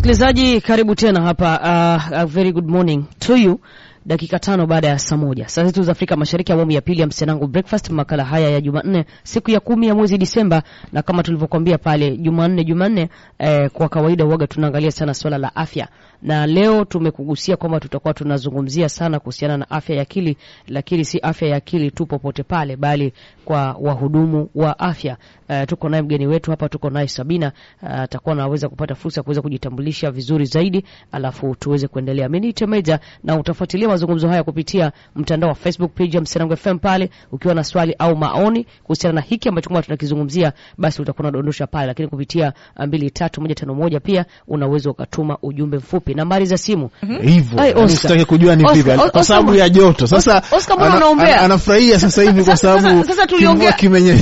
Msikilizaji, karibu tena hapa. Uh, a very good morning to you. Dakika tano baada ya saa moja saa zetu za Afrika Mashariki, awamu ya pili ya Msenangu Breakfast, makala haya ya Jumanne, siku ya kumi ya mwezi Disemba, na kama tulivyokuambia pale Jumanne Jumanne, eh, kwa kawaida huaga tunaangalia sana swala la afya, na leo tumekugusia kwamba tutakuwa tunazungumzia sana kuhusiana na afya ya akili, lakini si afya ya akili tu popote pale, bali kwa wahudumu wa afya. Uh, tuko naye mgeni wetu hapa, tuko naye Sabina atakuwa uh, anaweza kupata fursa ya kuweza kujitambulisha vizuri zaidi, alafu tuweze kuendelea. Mimi ni Temeja na utafuatilia mazungumzo haya kupitia mtandao wa Facebook page ya Msenangu FM pale. Ukiwa na swali au maoni kuhusiana na hiki ambacho kwamba tunakizungumzia, basi utakuwa unadondosha pale, lakini kupitia 23151 pia unaweza ukatuma ujumbe mfupi. Nambari za simu hivyo Ai, yani Oscar. usitake kujua ni Oscar, vipi Oscar, kwa sababu ya joto. Sasa Oscar, Oscar, mbona ana- unaombea? ana- anafurahia sasa hivi kwa Sasa- sababu sasa tuliongea- kimvua kimenye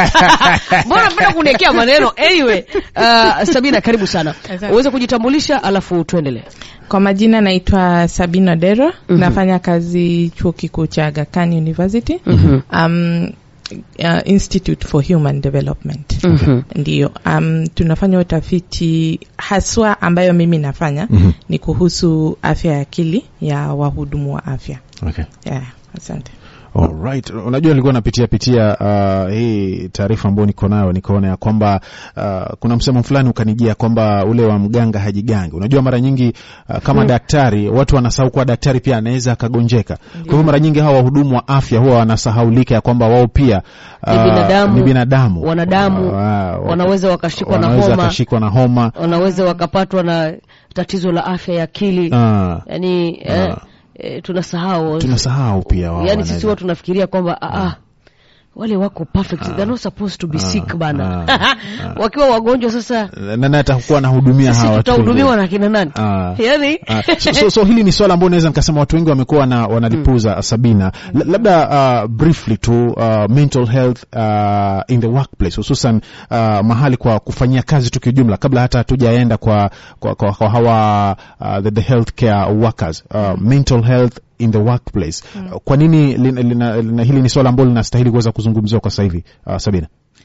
Mbona napenda kuniwekea maneno? Anyway, uh, Sabina karibu sana. Asante. Uweze kujitambulisha alafu tuendelee. Kwa majina naitwa Sabina Dero. Nafanya kazi chuo kikuu cha Aga Khan University. Um, uh, Institute for Human Development. Mhm. Ndiyo. Um, tunafanya utafiti haswa ambayo mimi nafanya ni kuhusu afya ya akili ya wahudumu wa afya. okay. Yeah, asante. Alright. Unajua nilikuwa napitia pitia uh, hii taarifa ambayo niko nayo nikaona ya kwamba uh, kuna msemo fulani ukanijia kwamba ule wa mganga hajigangi. Unajua mara nyingi uh, kama daktari watu wanasahau kuwa daktari pia anaweza akagonjeka. Kwa hivyo mara nyingi hawa wahudumu wa afya huwa wanasahaulika ya kwamba wao pia uh, Ni binadamu, ni binadamu. wanadamu, Uh, uh, wanaweza wakashikwa na wanaweza homa. wakashikwa na homa. Wanaweza wakapatwa na tatizo la afya ya akili. Uh, Yaani eh, eh, tunasahau. tunasahau pia wao Yaani sisi wanaweza- huwa tunafikiria kwamba ah, ah, wale wako perfect. They're not supposed to be sick bana. Wakiwa wagonjwa sasa nani atakuwa anahudumia sisi hawa watu tutahudumiwa na kina nani? Ah. Yaani Ah, so, so, so hili ni swala ambao naweza nikasema watu wengi wamekuwa na wanalipuza Sabina. L labda uh, briefly tu uh, mental health uh, in the workplace hususan uh, mahali kwa kufanyia kazi tu kiujumla, kabla hata hatujaenda kwa, kwa, kwa, kwa hawa uh, the, the healthcare workers uh, mental health in the workplace uh, kwa nini lina, lina, lina, hili ni swala ambalo linastahili kuweza kuzungumziwa kwa sasa hivi uh, Sabina?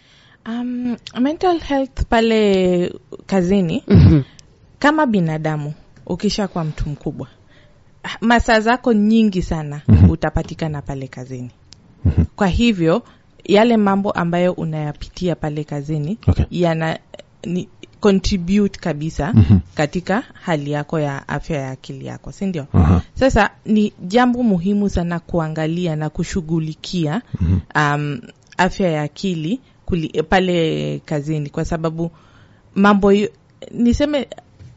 Um, mental health pale kazini kama binadamu ukisha kwa mtu mkubwa masaa zako nyingi sana utapatikana pale kazini kwa hivyo yale mambo ambayo unayapitia pale kazini Okay. yana ni contribute kabisa katika hali yako ya afya ya akili yako si ndio Aha. sasa ni jambo muhimu sana kuangalia na kushughulikia um, afya ya akili kuli, pale kazini kwa sababu mambo yo- niseme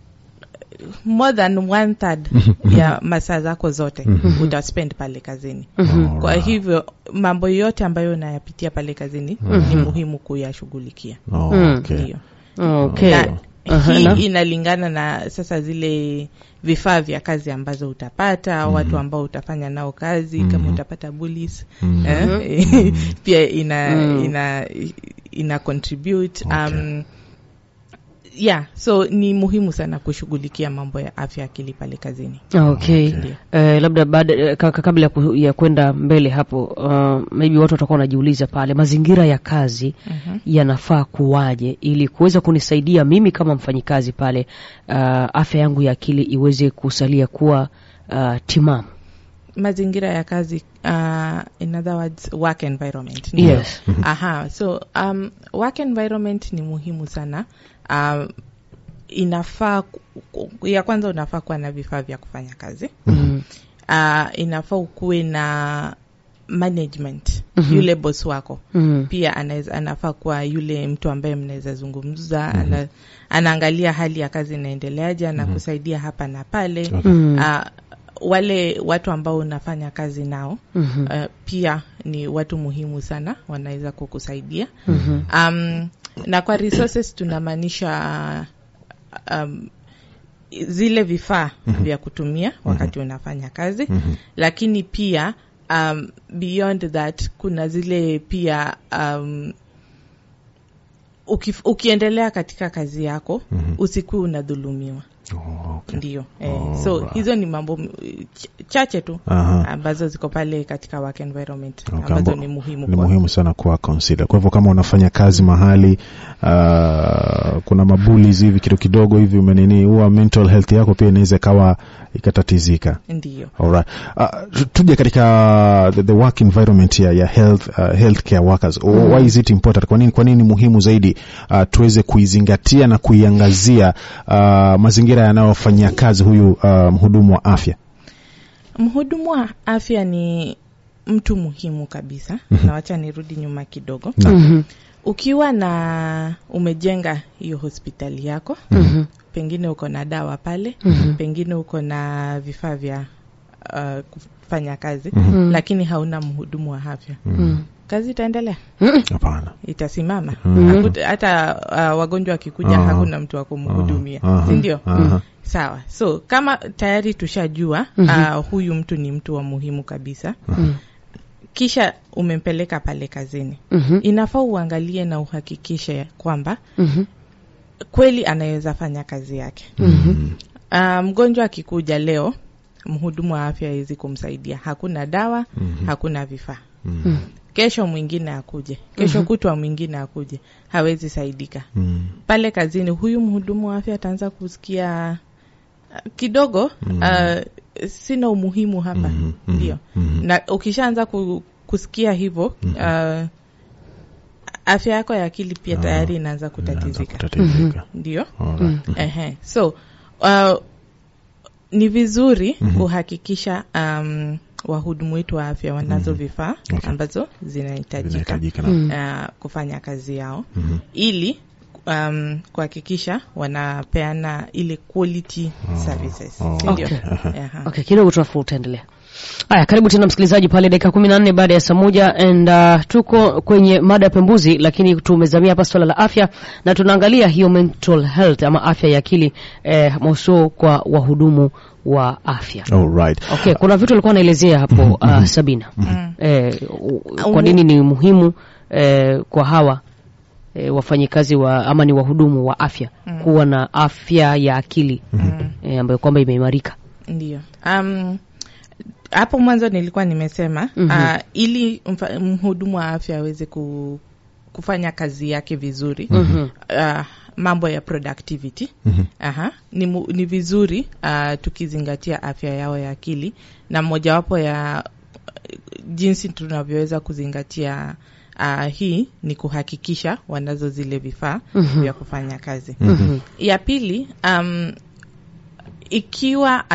more than one third ya masaa zako zote utaspend pale kazini kwa hivyo mambo yote ambayo unayapitia pale kazini ni muhimu kuyashughulikia Oh, okay. ndio okay. na Aha, hii na- inalingana na sasa zile vifaa vya kazi ambazo utapata watu ambao utafanya nao kazi kama utapata bullies eh, pia ina ina ina contribute um, yeah so ni muhimu sana kushughulikia mambo ya afya ya akili pale kazini Okay. Ndio. Eh, labda baada eh, ka- ka- kabla ya ku- ya kwenda mbele hapo uh, maybe watu watakuwa wanajiuliza pale mazingira ya kazi yanafaa kuwaje ili kuweza kunisaidia mimi kama mfanyikazi pale uh, afya yangu ya akili iweze kusalia kuwa uh, timamu. mazingira ya kazi uh, in other words work environment ndio? Yes. aha so um, work environment ni muhimu sana um, inafaa ku- ku- ya kwanza unafaa kuwa na vifaa vya kufanya kazi Mm. uh, inafaa ukuwe na management yule boss wako Mm. pia anaweza anafaa kuwa yule mtu ambaye mnaweza zungumza ana, anaangalia hali ya kazi inaendeleaje anakusaidia hapa na pale Mm. uh, wale watu ambao unafanya kazi nao Mhm. uh, pia ni watu muhimu sana wanaweza kukusaidia Mhm. um, na kwa resources tunamaanisha um, zile vifaa vya kutumia wakati unafanya kazi lakini pia um, beyond that kuna zile pia um, uki, ukiendelea katika kazi yako usikuwe unadhulumiwa Oh, okay. ndio eh, Oh, so right. hizo ni mambo mm, ch- chache tu Aha. ambazo ziko pale katika work environment Okay, ambazo ambo- ni muhimu ni kwa- muhimu sana kuwa consider. Kwa hivyo kama unafanya kazi mahali uh, kuna mabulis hivi kidogo kidogo hivi umenini, huwa mental health yako pia inaweza ikawa ikatatizika. ndio Alright. Uh, tu- tuje katika the, the work environment ya, ya health, uh, healthcare workers. Mm. Why is it important? Kwa nini, kwa nini ni muhimu zaidi uh, tuweze kuizingatia na kuiangazia uh, mazingira yanayofanyia kazi huyu uh, mhudumu wa afya? mhudumu wa afya ni mtu muhimu kabisa na wacha nirudi nyuma kidogo Na. Mhm. ukiwa na umejenga hiyo hospitali yako Mhm. pengine uko na dawa pale Mhm. pengine uko na vifaa vya uh, kufanya kazi Mhm. lakini hauna mhudumu wa afya Mhm. kazi itaendelea Mhm. Hapana. itasimama Mhm. Hakuta- hata uh, wagonjwa wakikuja Aha. hakuna mtu wa kumhudumia Aha. si ndio Aha. sawa so kama tayari tushajua Mhm. uh, huyu mtu ni mtu wa muhimu kabisa Mhm. kisha umempeleka pale kazini Mhm. inafaa uangalie na uhakikishe kwamba Mhm. kweli anaweza fanya kazi yake Mhm. uh, mgonjwa akikuja leo mhudumu wa afya hawezi kumsaidia hakuna dawa Mhm. hakuna vifaa Mhm. kesho mwingine akuje kesho kutwa mwingine akuje hawezi saidika Mhm. pale kazini huyu mhudumu wa afya ataanza kusikia uh, kidogo uh, sina umuhimu hapa Mhm. Mhm. ndio Mhm. na ukishaanza ku, kusikia hivyo uh, afya yako ya akili pia tayari inaanza Inaanza kutatizika kutatizika. ndio Alright. Ehe. so uh, ni vizuri kuhakikisha um, wahudumu wetu wa afya wanazo vifaa Okay. ambazo zinahitajika Zinahitajika na- uh, kufanya kazi yao Mhm. ili um, kuhakikisha wanapeana ile quality services oh. si ndio? Okay. Aha. Okay, kidogo tunafu utaendelea. Haya, karibu tena msikilizaji pale dakika kumi na nne baada ya saa moja and uh, tuko kwenye mada ya pembuzi, lakini tumezamia hapa swala la afya na tunaangalia hiyo mental health ama afya ya akili eh, mausuo kwa wahudumu wa afya. Alright. Okay, kuna vitu alikuwa anaelezea hapo uh, Sabina Mm. eh, u- kwa nini ni muhimu eh, kwa hawa eh, wafanyikazi wa ama ni wahudumu wa afya kuwa na afya ya akili eh, ambayo kwamba imeimarika. ndio um, hapo mwanzo nilikuwa nimesema Mhm. uh, ili mfa- mhudumu wa afya aweze ku, kufanya kazi yake vizuri Mhm. uh, mambo ya productivity Mhm. Aha. Ni, mu, ni vizuri uh, tukizingatia afya yao ya akili na mojawapo ya uh, jinsi tunavyoweza kuzingatia uh, hii ni kuhakikisha wanazo zile vifaa Mhm. vya kufanya kazi Mhm. ya pili um, ikiwa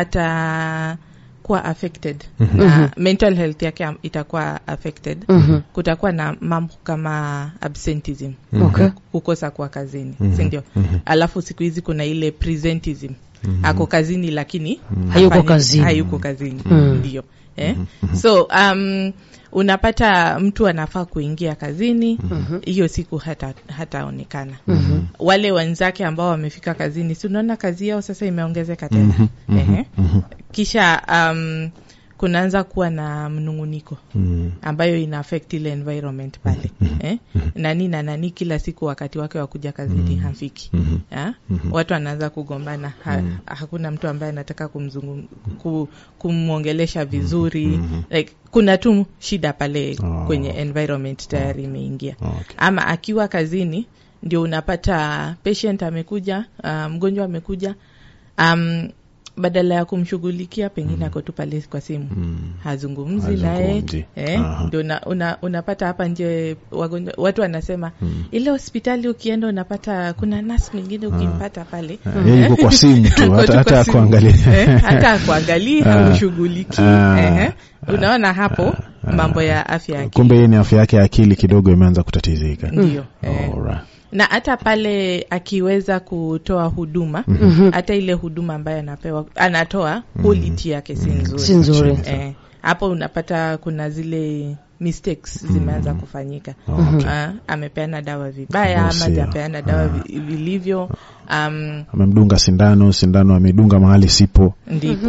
atakuwa affected na mental health yake am- itakuwa affected Mhm. kutakuwa na mambo kama absenteeism Okay. kukosa kwa kazini si ndio alafu siku hizi kuna ile presentism ako kazini lakini Hayuko hafanyi- kazini. hayuko kazini Mm. ndio eh? so um, unapata mtu anafaa kuingia kazini hiyo siku hata hataonekana wale wenzake ambao wamefika kazini si unaona kazi yao sasa imeongezeka tena Ehe. kisha um, kunaanza kuwa na mnunguniko Mhm. ambayo ina affect ile environment pale eh? nani na nani kila siku wakati wake wa kuja kazini hafiki ha? watu wanaanza kugombana ha, hakuna mtu ambaye anataka kumzungu, ku, kumwongelesha vizuri like, kuna tu shida pale Oh. kwenye environment tayari imeingia Okay. ama akiwa kazini ndio unapata patient amekuja uh, mgonjwa amekuja um, badala ya kumshughulikia pengine ako tu pale kwa simu hazungumzi naye Hazungumzi. eh, Aha. ndio una, una, unapata hapa nje wagonjwa watu wanasema ile hospitali ukienda unapata kuna nurse mwingine ukimpata pale Ah, yeye yuko kwa simu tu Ako hata tu hata kwa simu. kuangalia Eh, hata akuangalii Ah. haushughuliki Ah. Ehe. unaona hapo mambo ya afya ya akili kumbe yeye ni afya yake ya akili kidogo imeanza kutatizika ndio eh. Alright. na hata pale akiweza kutoa huduma hata ile huduma ambayo anapewa anatoa quality yake si nzuri Si nzuri. eh, hapo unapata kuna zile mistakes zimeanza kufanyika Okay. Ah, amepeana dawa vibaya ama Sio. hajapeana dawa vi- vilivyo um, amemdunga sindano sindano amedunga mahali sipo ndipo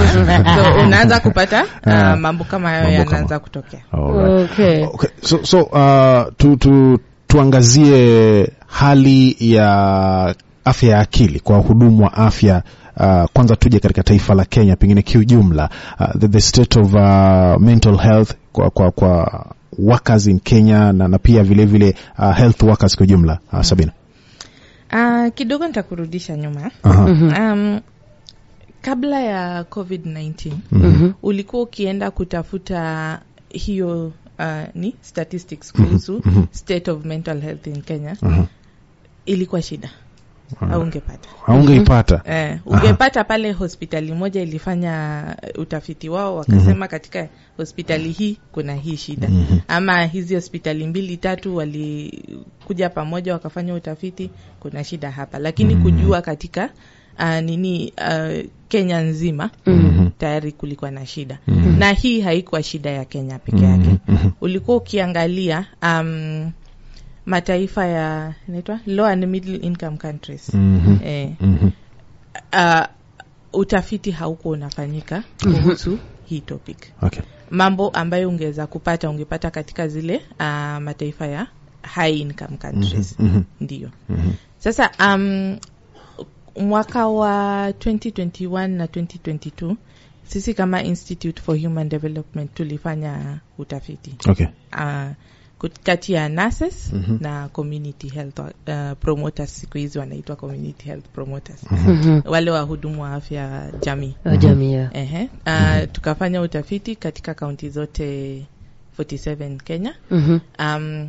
so unaanza kupata Ah. uh, mambo kama hayo Mambo kama- yanaanza kutokea Alright. Okay. Okay. So, so uh, tu, tu, tuangazie hali ya afya ya akili kwa wahudumu wa afya uh, kwanza tuje katika taifa la Kenya pengine kiujumla, uh, the, the state of uh, mental health kwa, kwa, kwa workers in Kenya na, na pia vile vile uh, health workers kwa ujumla uh, Sabina. Uh, kidogo nitakurudisha nyuma Aha. um, kabla ya covid-19 Mhm. ulikuwa ukienda kutafuta hiyo uh, ni statistics kuhusu mhm. state of mental health in kenya Aha. ilikuwa shida aungepata Haungeipata. eh, ungepata pale hospitali moja ilifanya utafiti wao wakasema katika hospitali hii kuna hii shida Mhm. ama hizi hospitali mbili tatu walikuja pamoja wakafanya utafiti kuna shida hapa lakini kujua katika uh, nini uh, kenya nzima Mhm. tayari kulikuwa na shida Mhm. na hii haikuwa shida ya kenya peke yake Mhm. ulikuwa ukiangalia um, mataifa ya inaitwa low and middle income countries Mhm. eh, Mhm. uh, utafiti hauko unafanyika kuhusu hii topic Okay. mambo ambayo ungeweza kupata ungepata katika zile uh, mataifa ya high income countries Mhm. ndio Mhm. sasa um, mwaka wa 2021 na 2022 sisi kama institute for human development tulifanya utafiti Okay. uh, kut- kati ya nurses Mhm. na community health uh, promoters siku hizi wanaitwa community health promoters Mhm. wale wahudumu wa afya jamii Wa jamii ya. Ehe. Uh, tukafanya utafiti katika kaunti zote 47 Kenya. Mhm. Um,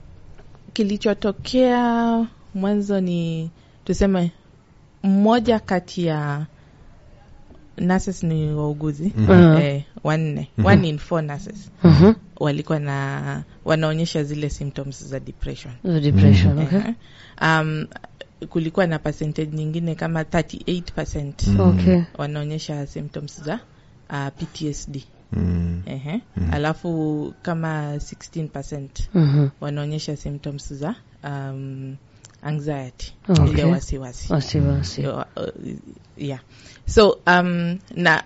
kilichotokea mwanzo ni tuseme mmoja kati ya nurses ni wauguzi Mhm. eh, wanne one in four nurses Mhm. walikuwa na wanaonyesha zile symptoms za depression The depression, okay. Ehe. um, kulikuwa na percentage nyingine kama 38 Okay. wanaonyesha symptoms za uh, PTSD Mm. Ehe. alafu kama 16 Mhm. wanaonyesha symptoms za um, anxiety Okay. ile wasiwasi Wasiwasi. So, uh, yeah so um, na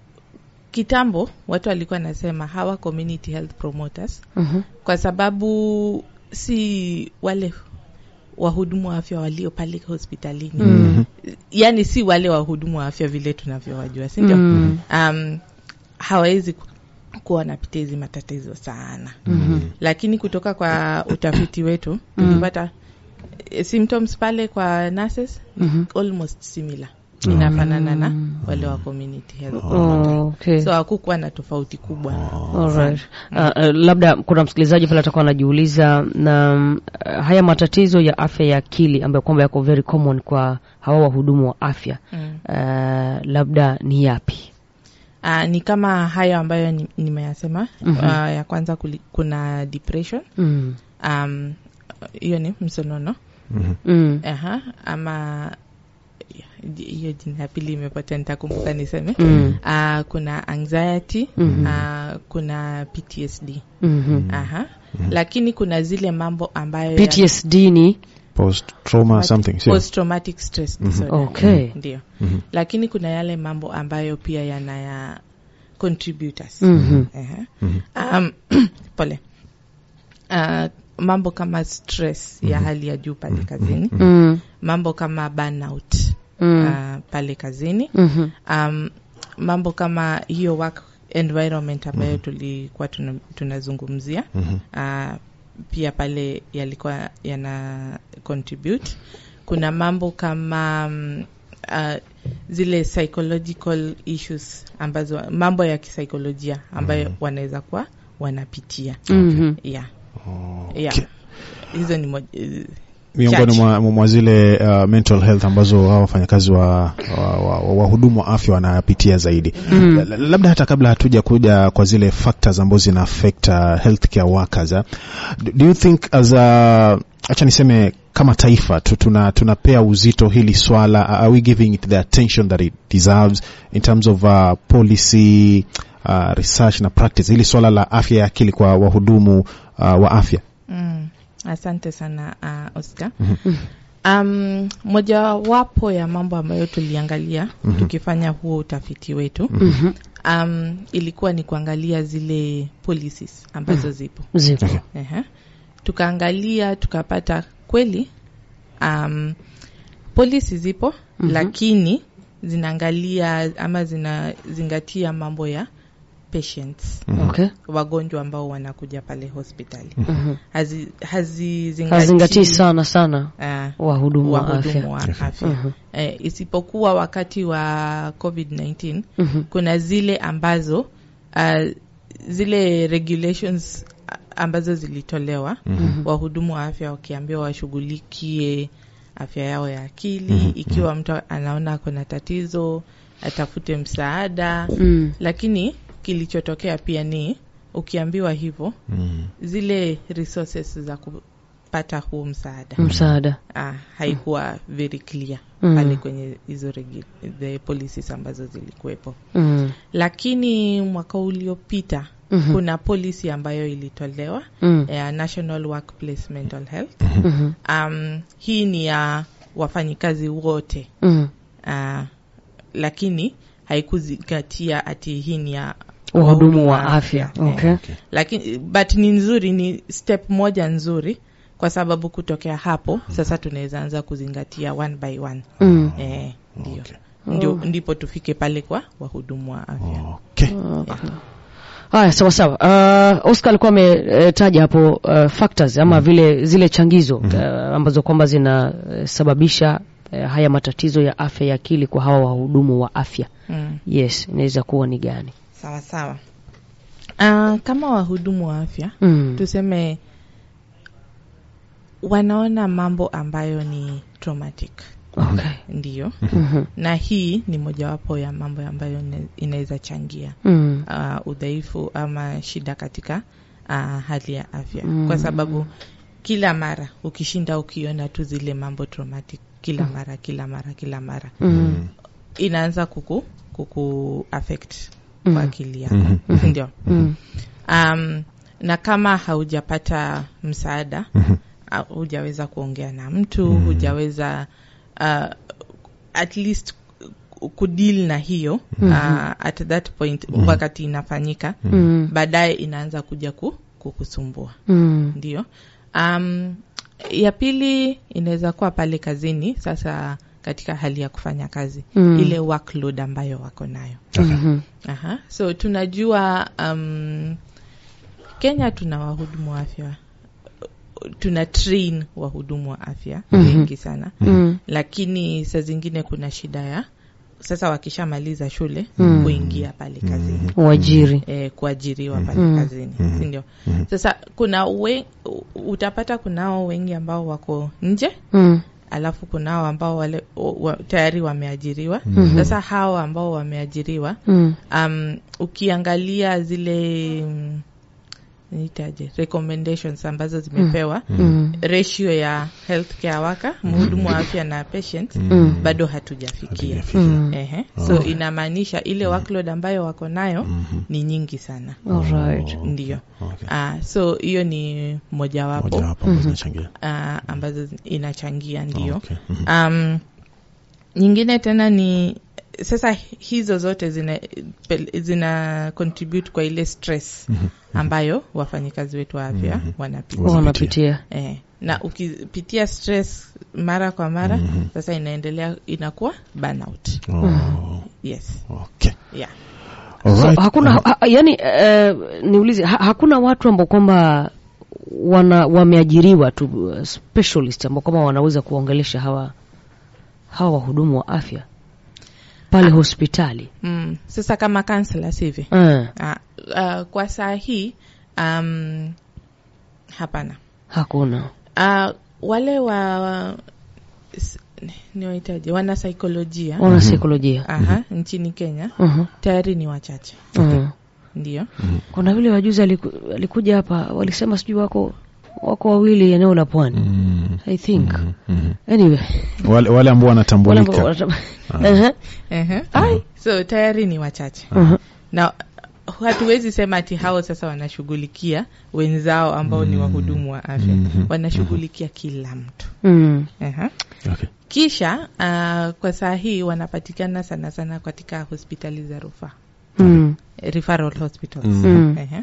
kitambo watu walikuwa nasema hawa community health promoters Mhm. kwa sababu si wale wahudumu wa afya walio pale hospitalini Mm. yaani si wale wahudumu wa afya vile tunavyowajua sindio Mm. um, hawawezi ku- kuwa wanapitia hizi matatizo sana Mhm. lakini kutoka kwa utafiti wetu tulipata eh, symptoms pale kwa nurses ni Mhm. almost similar inafanana na wale wa community health Oh, okay. so hakukuwa na tofauti kubwa Alright. Uh, uh, labda kuna msikilizaji pale atakuwa anajiuliza na mm, uh, haya matatizo ya afya ya akili ambayo kwamba yako very common kwa hawa wahudumu wa afya mm. uh, labda ni yapi? Uh, ni kama hayo ambayo ni- nimeyasema Mhm. uh, ya kwanza kuli, kuna depression Mm. um, hiyo ni msonono Mhm. Mm. Aha, ama hiyo jina ya pili imepotea nitakumbuka niseme Mm. uh, kuna anxiety Mhm. uh, kuna PTSD Mhm. Aha. lakini kuna zile mambo ambayo PTSD ni Post trauma something. sio? post traumatic stress disorder Okay. ndio Mhm. lakini kuna yale mambo ambayo pia yanaya contributors Mhm. Aha. Mhm. um, pole uh, mambo kama stress ya hali ya juu pale kazini Mm. mambo kama burnout Mm. uh, pale kazini Mhm. um, mambo kama hiyo work environment ambayo tulikuwa tuna- tunazungumzia Mhm. uh, pia pale yalikuwa yana contribute kuna mambo kama um, uh, zile psychological issues ambazo mambo ya kisaikolojia ambayo wanaweza kuwa wanapitia Mhm. yeah. Okay. yeah. hizo ni moj- eh, miongoni Chache. mwa, mwa zile uh, mental health ambazo hawa wafanyakazi wa wahudumu wa, wa, wahudumu wa afya wanapitia zaidi Mm. La- la- labda hata kabla hatuja kuja kwa zile factors ambazo zina affect uh, healthcare workers uh, do do you think as a acha niseme kama taifa tu, tuna tunapea uzito hili swala are we giving it the attention that it deserves in terms of uh, policy uh, research na practice hili swala la afya ya akili kwa wahudumu uh, wa afya mm, asante sana uh, Oscar Mhm. um, mojawapo ya mambo ambayo tuliangalia Mhm. tukifanya huo utafiti wetu Mhm. um, ilikuwa ni kuangalia zile policies ambazo zipo Zipo. Okay. Ehe. tukaangalia tukapata kweli um, polisi zipo Mhm. lakini zinaangalia ama zinazingatia mambo ya patients Okay. wagonjwa ambao wanakuja pale hospitali Mhm. Hazi- hazizingatii Hazingatii sana sana ah, wahudumu wa afya. wahudumu wa afya Mhm. eh, isipokuwa wakati wa covid-19 Mhm. kuna zile ambazo uh, zile regulations a- ambazo zilitolewa Mhm. wahudumu wa afya wakiambiwa washughulikie afya yao ya akili ikiwa mtu anaona kuna tatizo atafute msaada Mm. lakini kilichotokea pia ni ukiambiwa hivyo Mhm. zile resources za kupata huu msaada Msaada. ah, haikuwa very clear Mm. pale kwenye hizo regu- the policies ambazo zilikuwepo Mm. lakini mwaka uliopita Mhm. kuna policy ambayo ilitolewa Mm. ya national workplace mental health Mhm. um, hii ni ya wafanyikazi wote Mm. uh, lakini haikuzingatia ati hii ni ya Wahudumu wa afya. Eh, Okay. Okay. lakini but ni nzuri ni step moja nzuri kwa sababu kutokea hapo sasa tunaweza anza kuzingatia one by one Mm. eh, ndio Okay. ndio Oh. ndipo tufike pale kwa wahudumu wa afya Okay. Okay. Haya, sawa sawa. Uh, Oscar alikuwa ametaja hapo uh, factors ama vile zile changizo uh, ambazo kwamba zinasababisha uh, haya matatizo ya afya ya akili kwa hawa wahudumu wa afya. mm. Yes, inaweza kuwa ni gani? sawa sawa uh, kama wahudumu wa afya Mm. tuseme wanaona mambo ambayo ni traumatic Okay. ndiyo Mhm. na hii ni mojawapo ya mambo ambayo ina- inaweza changia Mm. uh, udhaifu ama shida katika uh, hali ya afya Mm. kwa sababu kila mara ukishinda ukiona tu zile mambo traumatic kila mara kila mara kila mara Mm. inaanza kuku kuku affect Mm. kwa akili yako Mhm. ndio Mm. um, na kama haujapata msaada Mhm. uh, hujaweza kuongea na mtu hujaweza uh, at least kudeal na hiyo uh, at that point wakati inafanyika Mm. baadaye inaanza kuja ku, kukusumbua Mm. ndio um, ya pili inaweza kuwa pale kazini sasa katika hali ya kufanya kazi Mm. ile workload ambayo wako nayo Mhm. Aha. so tunajua um, kenya tuna wahudumu wa afya tuna train wahudumu wa afya Mhm. wengi sana Mm. lakini saa zingine kuna shida ya sasa wakishamaliza shule Mm. kuingia pale kazini Uajiri. eh, kuajiriwa pale Mm. kazini Mhm. sindio Mhm. sasa kuna we, utapata kunao wengi ambao wako nje Mm. alafu kunao ambao wale wa, tayari wameajiriwa Mhm. sasa hawa ambao wameajiriwa Mm. um, ukiangalia zile mm, niitaje recommendations ambazo zimepewa Mm. ratio ya healthcare worker mhudumu wa afya na patient Mm. bado hatujafikia Hatujafikia. Mm. Ehe. so inamaanisha ile workload ambayo wako nayo Mhm. ni nyingi sana Alright. ndio Okay. Ah, so hiyo ni mojawapo Mojawapo ambazo zinachangia. ah, ambazo zi- inachangia ndio Okay. Mhm. um, nyingine tena ni sasa hizo zote zina, pel- zina contribute kwa ile stress ambayo wafanyikazi wetu wa afya Mhm. wanapitia Wanapitia. eh, na ukipitia stress mara kwa mara sasa inaendelea inakuwa burnout Oh, yes okay. yeah So, Alright. hakuna ha, ha- yani eh, niulize ha, hakuna watu ambao kwamba wana wameajiriwa tu uh, specialist ambao kwamba wanaweza kuongelesha hawa hawa wahudumu wa afya pale hospitali mm, sasa kama counselors hivi eh, ah, ah, kwa saa hii um, hapana hakuna uh, wale wa s- niwaitaje wana saikolojia wana saikolojia aha nchini kenya Mhm, tayari ni wachache mhm. ndio kuna vile wajuzi aliku, alikuja hapa walisema sijui wako wako wawili eneo la pwani Mm. i think Mhm. anyway wale, wale ambao wale ambao wanatambulika wanata- Ehe, Ehe. Ai, so tayari ni wachache mhm. na hatuwezi sema ati hao sasa wanashughulikia wenzao ambao ni wahudumu wa afya Mhm. wanashughulikia kila mtu Mm, Ehe. okay. kisha uh, kwa saa hii wanapatikana sana sana katika hospitali za rufaa mm, referral hospitals Mm. Ehe.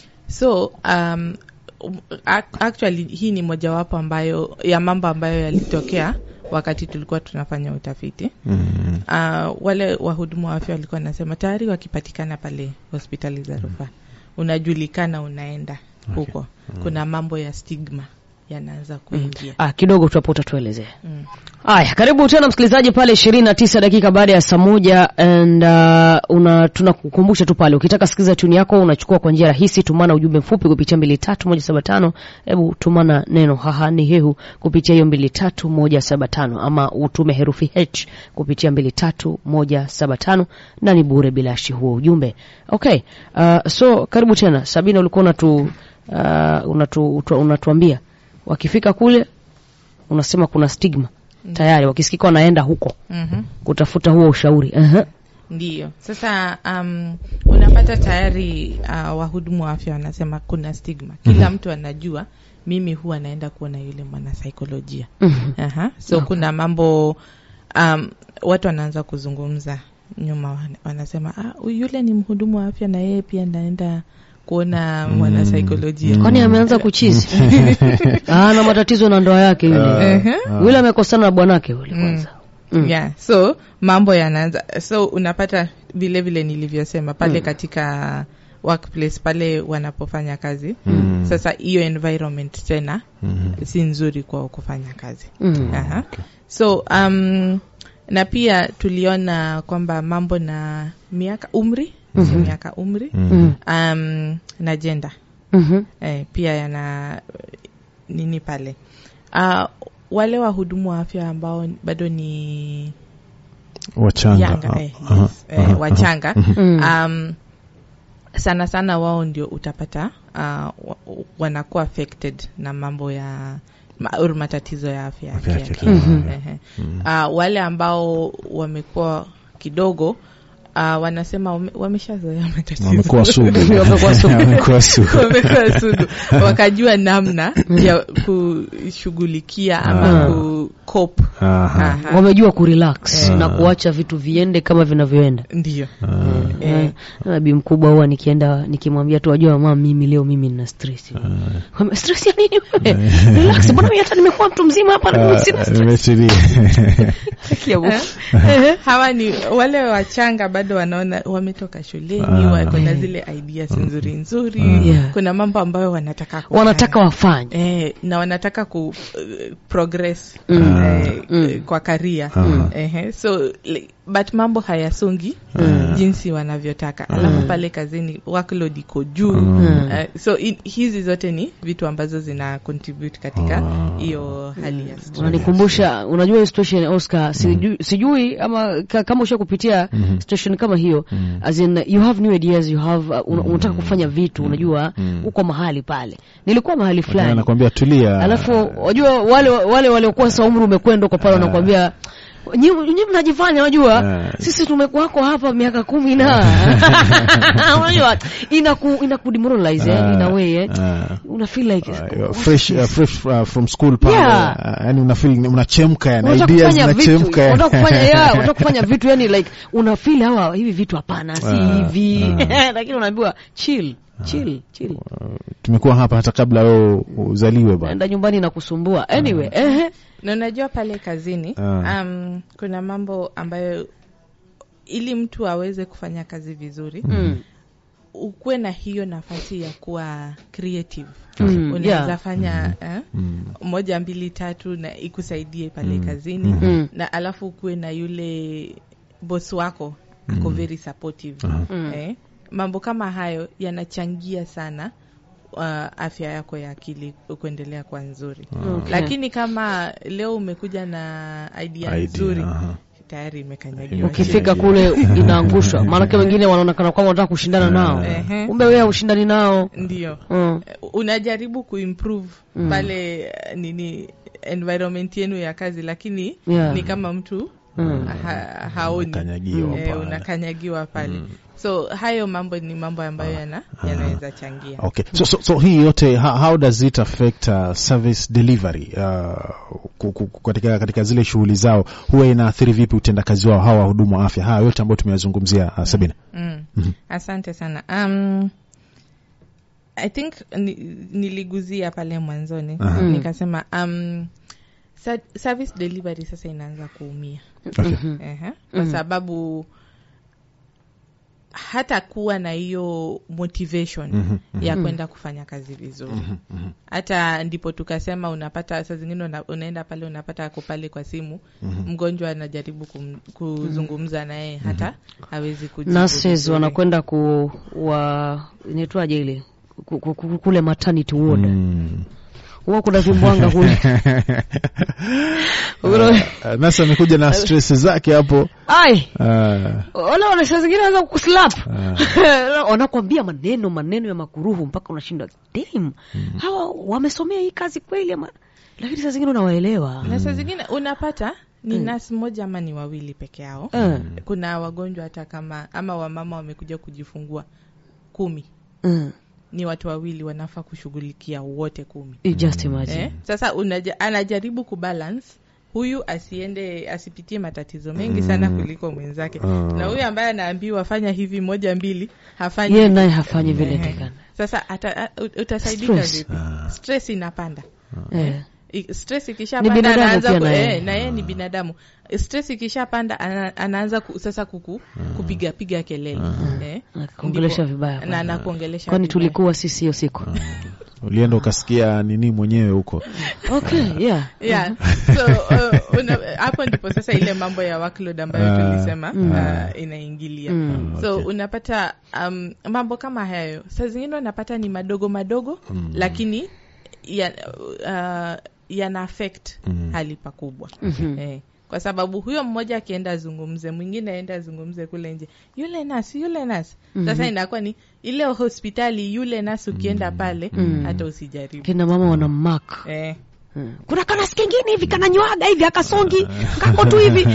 so um, ac- actually hii ni mojawapo ambayo ya mambo ambayo yalitokea wakati tulikuwa tunafanya utafiti Mm. uh, wale wahudumu wa afya walikuwa wanasema tayari wakipatikana pale hospitali za rufaa unajulikana unaenda huko kuna mambo ya stigma yanaanza kuingia Ah, kidogo tu hapo utatuelezea. mm. Haya, karibu tena msikilizaji pale ishirini na tisa dakika baada ya saa moja and uh, una tunakukumbusha tu pale ukitaka sikiliza tuni yako unachukua kwa njia rahisi, tumana ujumbe mfupi kupitia mbili tatu moja saba tano. Hebu tumana neno haha ni hehu kupitia hiyo mbili tatu moja saba tano ama utume herufi H kupitia mbili tatu moja saba tano na ni bure bilashi huo ujumbe. Okay, uh, so karibu tena Sabina, ulikuwa unatu, uh, unatu, utu- unatuambia wakifika kule unasema kuna stigma tayari wakisikika wanaenda huko mm-hmm. kutafuta huo ushauri uh-huh. Ndiyo. Sasa um, unapata tayari uh, wahudumu wa afya wanasema kuna stigma. Kila mtu anajua mimi huwa naenda kuona yule mwanasaikolojia. Mhm. Aha. So kuna mambo um, watu wanaanza kuzungumza nyuma, wana- wanasema ah, huyu yule ni mhudumu wa afya na yeye pia naenda kuona mwanasaikolojia. kwani ameanza kuchizi ah, na matatizo na ndoa yake yule Ehe. yule amekosana na bwanake yule kwanza Mm. yeah so mambo yanaanza so unapata vile vile nilivyosema pale Mm. katika workplace pale wanapofanya kazi Mm. sasa hiyo environment tena Mm. si nzuri kwao kufanya kazi Mm. Aha. so um, na pia tuliona kwamba mambo na miaka umri si miaka umri Mm. um, na jenda Mhm. eh, pia yana nini pale uh, wale wahudumu wa afya ambao bado ni Wachanga. yanga eh, Aha. yes, eh, Aha. wachanga Mm. um, sana sana wao ndio utapata uh, wa- wanakuwa affected na mambo ya ma, or matatizo ya afya ya Afya ya kiakili. kiakili. Mhm. Ehe. Uh, wale ambao wamekuwa kidogo uh, wanasema wame- wameshazoea matatizo Wamekuwa sugu. Wamekuwa sugu. Wamekuwa sugu. wamekuwa sugu wakajua namna ya kushughulikia ama Ah. ku cope. Aha. Aha. wamejua kurelax Eh. na kuacha vitu viende kama vinavyoenda ndio Ah. Eh. nabii mkubwa huwa nikienda nikimwambia tu wajua mama mimi leo mimi nina stress Wame- stress ya nini wewe relax bwana mimi hata nimekuwa mtu mzima hapa na mimi sina Ah, stress nimetulia. Sikia bu- Eh, hawa ni wale wachanga bado wanaona wametoka shuleni Ah. wako na zile ideas nzuri nzuri Yeah. kuna mambo ambayo wanataka kufanya. wanataka wafanye eh, na wanataka ku uh, progress Mm. eh, Mm. eh, kwa karia Aha. Ehe, so like, but mambo hayasongi jinsi wanavyotaka alafu pale kazini workload iko juu Mm. Eh, so in, hizi zote ni vitu ambazo zina contribute katika Ah. hiyo hali ya stress. unanikumbusha unajua hiyo situation ya Oscar sijui, sijui ama ka, kama usha kupitia situation kama hiyo as in you have new ideas you have uh, una, unataka kufanya vitu unajua uko mahali pale nilikuwa mahali fulani Anakuambia tulia. alafu wajua wale wale waliokuwa sa umri umekwenda uko pale wanakuambia nyi nyi mnajifanya unajua Ah. sisi tumekuwako hapa miaka kumi na unajua inaku inaku demoralize eh, in a way eh. Ah. una feel like Uh, fresh, uh, fresh uh, from school pale Yeah. uh, yani unafeel unachemka yani unataka ideas kufanya vitu zinachemka yani. unataka kufanya yeah, unataka kufanya vitu yani like una feel hawa hivi vitu hapana si Ah, hivi lakini unaambiwa chill chill chill tumekuwa hapa hata kabla wewe uzaliwe bwana enda nyumbani na kusumbua anyway ehe na unajua pale kazini Ah. um, kuna mambo ambayo ili mtu aweze kufanya kazi vizuri mm. ukuwe na hiyo nafasi ya kuwa creative Mm, unaweza yeah. fanya eh, Mm. moja mbili tatu na ikusaidie pale kazini Mm. na alafu ukuwe na yule boss wako ako very supportive Mm. eh, mambo kama hayo yanachangia sana uh, afya yako ya akili kuendelea kwa nzuri Okay. lakini kama leo umekuja na idea Idea, nzuri aha. tayari imekanyagiwa ukifika kule inaangushwa maanake wengine wanaonekana kwamba wanataka kushindana nao Ehe. kumbe wewe ushindani nao ndio mm. unajaribu kuimprove pale eh, nini environment yenu ya kazi lakini Yeah. ni kama mtu Mm. ha, haoni Unakanyagiwa Eh, pale. unakanyagiwa pale so hayo mambo ni mambo ambayo yana yanaweza changia Okay. So, so, so hii yote how, how does it affect uh, service delivery uh, ku- ku- ku- katika, katika zile shughuli zao huwa inaathiri vipi utendakazi wao hawa wahudumu wa afya haya yote ambayo tumeyazungumzia uh, Sabina mm. asante sana um, i think ni, niliguzia pale mwanzoni Aha. nikasema um, Sa service delivery sasa inaanza kuumia Okay. Ehe. kwa sababu hata kuwa na hiyo motivation Mhm, ya kwenda kufanya kazi vizuri hata ndipo tukasema unapata saa zingine una, unaenda pale unapata ako pale kwa simu mgonjwa anajaribu kum, kuzungumza naye hata hawezi kujibu nurses vizuri. wanakwenda ku wa inaitwaje ile ku- ku- ku- kule maternity ward Mm. huwa kuna vimbwanga kule Kuna- Uh, nasa amekuja na stress zake hapo ai uh, wale wana saa zingine wanaweza kukuslap wanakwambia maneno maneno ya makuruhu mpaka unashindwa damn hawa wamesomea hii kazi kweli ama lakini saa zingine unawaelewa na saa zingine unapata ni nasi moja ama ni wawili peke yao Eh. kuna wagonjwa hata kama ama wamama wamekuja kujifungua kumi Mm. ni watu wawili wanafaa kushughulikia wote kumi You just imagine eh? sasa unaja, anajaribu kubalance huyu asiende asipitie matatizo mengi sana kuliko mwenzake na huyu ambaye anaambiwa fanya hivi moja mbili hafanyi yeye naye hafanyi vile Ehe. tekana sasa ata, a- ut- utasaidika Stress. vipi stress inapanda eh. I- stress Ni ikishapanda binadamu anaanza pia ku- na yeye. eh, na yeye ni binadamu stress ikishapanda ana, anaanza ku, sasa kuku kupiga piga kelele eh, Anakuongelesha ndipo- vibaya na kwani. anakuongelesha kwani vibaya. tulikuwa sisi hiyo siku ulienda ukasikia nini mwenyewe huko okay yeah yeah so uh, una- hapo ndipo sasa ile mambo ya workload ambayo Ah, tulisema uh, inaingilia Mm. so Okay. unapata um, mambo kama hayo saa zingine unapata ni madogo madogo lakini ya, uh, yana affect hali pakubwa Mhm. eh, kwa sababu huyo mmoja akienda azungumze mwingine aenda azungumze kule nje yule nasi yule nasi sasa inakuwa ni ile hospitali yule nasi ukienda pale hata usijaribu kina mama wana mark eh. Mm. kuna kanasi kengine hivi kananywaga hivi akasongi kako tu hivi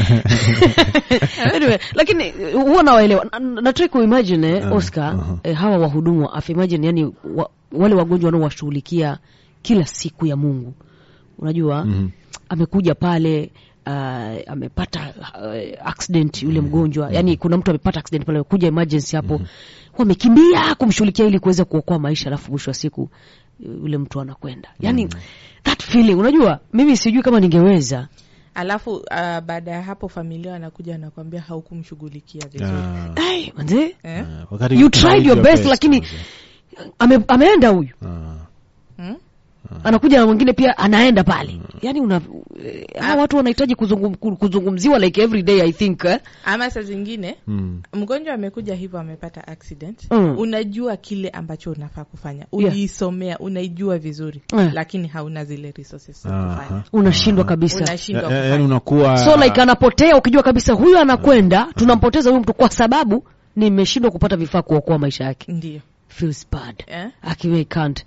anyway, lakini eh, huwa nawaelewa Na- na- natrai kuimagine eh, oscar eh, hawa wahudumu wa afya imagine yani wa, wale wagonjwa wanaowashughulikia kila siku ya mungu unajua Mhm. amekuja pale uh, amepata uh, accident yule mgonjwa yani kuna mtu amepata accident pale kuja emergency hapo wamekimbia kumshughulikia ili kuweza kuokoa maisha alafu mwisho wa siku yule mtu anakwenda yani that feeling unajua mimi sijui kama ningeweza alafu uh, baada ya hapo familia wanakuja wanakwambia haukumshughulikia vizuri Ah, Ai, manze eh? ah, wakati you kuna tried your your best lakini ame, ameenda huyu Ah, hmm? anakuja na mwingine pia anaenda pale yani una eh, hawa watu wanahitaji kuzungum, ku- kuzungumziwa like every day i think eh? ama saa zingine mm. mgonjwa amekuja hivyo amepata accident Mm. unajua kile ambacho unafaa kufanya Yeah. uliisomea unaijua vizuri Eh. lakini hauna zile resources za Aha. kufanya unashindwa kabisa unashindwa Ya- ya- yaani kufanya unakuwa so like anapotea ukijua kabisa huyu anakwenda tunampoteza huyu mtu kwa sababu nimeshindwa kupata vifaa kuokoa maisha yake ndio feels bad eh? akiwe can't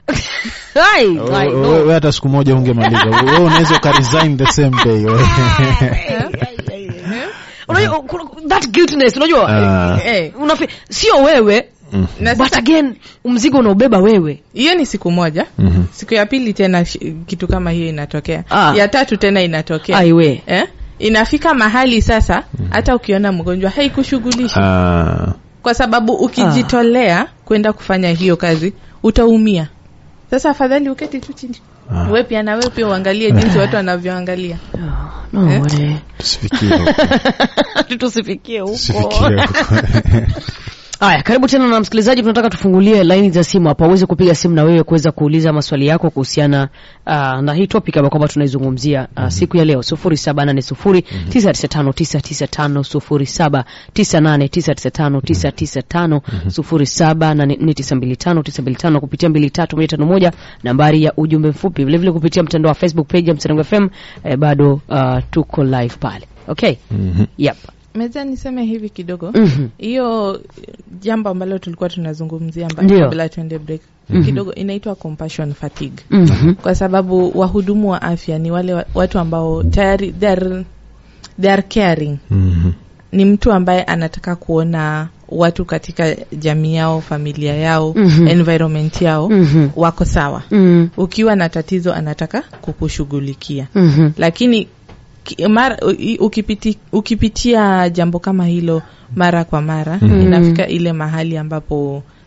Ai, Wewe- ai, no. wewe hata siku moja ungemaliza wewe unaweza ukaresign the same day wewe. unajua kuna- that guiltness unajua Ah. eh, eh, unafi, sio wewe na but sasa again mzigo unaobeba wewe hiyo ni siku moja Mhm. siku ya pili tena shi- kitu kama hiyo inatokea Ah. ya tatu tena inatokea aiwe eh? inafika mahali sasa hata ukiona mgonjwa haikushughulishi Ah, kwa sababu ukijitolea kwenda kufanya hiyo kazi utaumia sasa afadhali uketi tu chini Ah. we pia na we pia uangalie jinsi watu wanavyoangalia no, Eh? way. tusifikie huko, tusifikie huko tusifikie huko. haya karibu tena na msikilizaji tunataka tufungulie laini za simu hapa uweze kupiga simu na wewe kuweza kuuliza maswali yako kuhusiana uh, na hii topic ambayo kwamba tunaizungumzia uh, siku ya leo sufuri saba nane sufuri tisa tisa tano tisa tisa tano sufuri saba tisa nane tisa tisa tano tisa tisa tano sufuri saba nane nne tisa mbili tano tisa mbili tano kupitia mbili tatu moja tano moja nambari ya ujumbe mfupi vilevile kupitia mtandao wa facebook page ya msanango fm eh, bado uh, tuko live pale okay Mhm. yep meza niseme hivi kidogo Mhm. hiyo jambo ambalo tulikuwa tunazungumzia amba- Ndio. kabla tuende break kidogo inaitwa compassion fatigue Mhm. kwa sababu wahudumu wa afya ni wale wa- watu ambao tayari they are, they are caring Mhm. ni mtu ambaye anataka kuona watu katika jamii yao familia yao Mhm. environment yao Mhm. wako sawa Mhm. ukiwa na tatizo anataka kukushughulikia Mhm. lakini ki- mara, u- ukipiti, ukipitia jambo kama hilo mara kwa mara Mhm. inafika ile mahali ambapo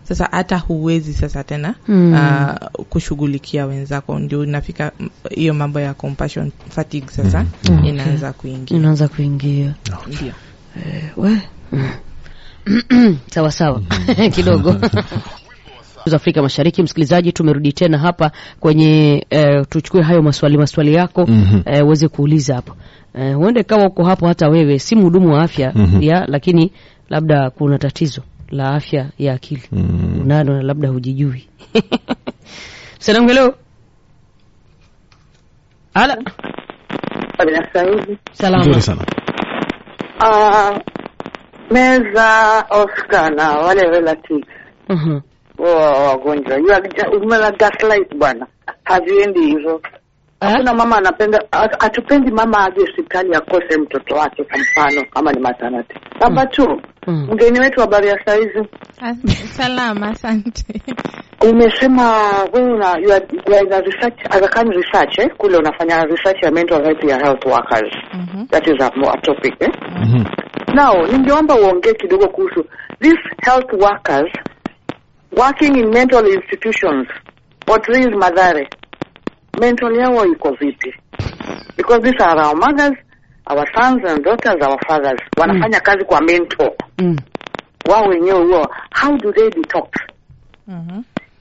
sasa hata huwezi sasa tena Mm. uh, kushughulikia wenzako ndio inafika mm, hiyo mambo ya compassion fatigue sasa Mm. inaanza kuingia inaanza kuingia ndio we mm. sawa sawa kidogo za Afrika Mashariki, msikilizaji, tumerudi tena hapa kwenye eh, tuchukue hayo maswali maswali yako Mhm. eh, uweze kuuliza hapo eh, huende kama uko hapo hata wewe si mhudumu wa afya Mhm. ya lakini labda kuna tatizo la afya ya akili Mm. unalo na labda hujijui salamu hello ala Sasa hivi salama Nzuri sana. Ah, meza Oscar na wale relatives Mhm. wa wagonjwa You are ju- umela gaslight bwana, haziendi hivyo. Ah? Hakuna mama anapenda, hat- hatupendi mama aje hospitali akose mtoto wake, kwa mfano kama ni maternity. Namba two, Mm. mgeni wetu habari ya saizi, As- salama asante umesema wewe una you are, you are in a research Aga Khan research eh? Kule unafanya research ya mental health ya health workers. Mhm. That is a, a topic eh? Mhm. Now, ningeomba uongee kidogo kuhusu these health workers working in mental institutions. Portrait Madhare, mental yao iko vipi? Because these are our mothers, our sons and daughters, our fathers. Wanafanya kazi kwa mental. Mm. Wao wenyewe huo, how do they detox? Mhm.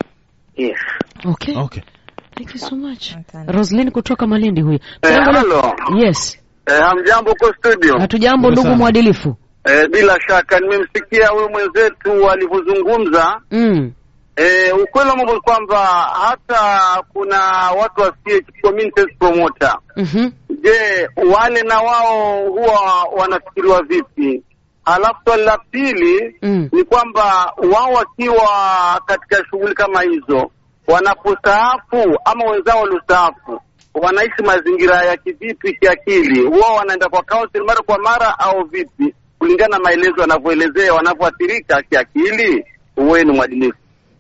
Yes. Okay. Okay. Thank you so much. Asante. Roslyn kutoka Malindi huyo. Eh, Tunaangalia- halo. Yes. Eh, hamjambo huko studio. Hatujambo Nzuri ndugu sana. mwadilifu. Eh, bila shaka nimemsikia huyu mwenzetu alivyozungumza. Mm. Eh, ukweli wa mambo ni kwamba hata kuna watu wa CH community health promoter. Mhm. Je, wale na wao huwa wanafikiriwa vipi? Halafu swali la pili Mm. ni kwamba wao wakiwa katika shughuli kama hizo wanapostaafu ama wenzao waliostaafu wanaishi mazingira ya kivipi kiakili? Huwa wanaenda kwa counseling mara kwa mara au vipi, kulingana na maelezo wanavyoelezea wanavyoathirika kiakili? Uwe ni mwadilifu.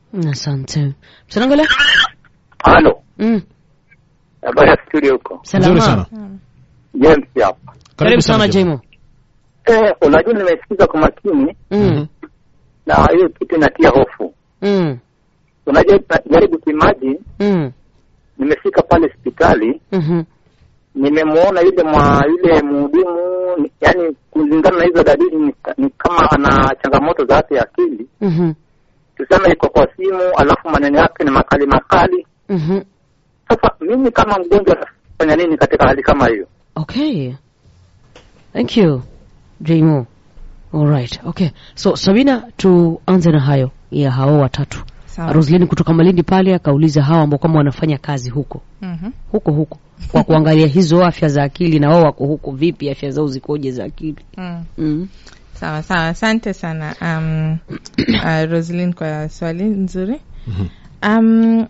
Asante. Msanangole? Halo, Mm. habari ya studio huko? Nzuri Salama. sana. James hapa. Karibu sana Jemo. Eh, unajua nimesikiza kwa makini Mm. na hiyo kitu inatia hofu. Mm. Unajua, jaribu kuimagine, Mm. nimefika pale hospitali Mhm. nimemwona yule mwa yule mhudumu, ni- yani kulingana na hizo dalili ni, ni kama ana changamoto za afya ya akili. Mhm. Tuseme iko kwa simu, alafu maneno yake ni makali makali. Mhm. Sasa mimi kama mgonjwa nafanya nini katika hali kama hiyo? Okay. Thank you. Jemo. All right. Okay. So Sabina tuanze na hayo ya hao watatu. Sawa. Roslyn kutoka Malindi pale akauliza hawa ambao kama wanafanya kazi huko. Mhm. Huko huko. Kwa kuangalia hizo afya za akili na wao wako huko vipi afya zao zikoje za akili. Mm. Mm. sawa sawa asante sana um, uh, roslin kwa swali nzuri Mhm. um,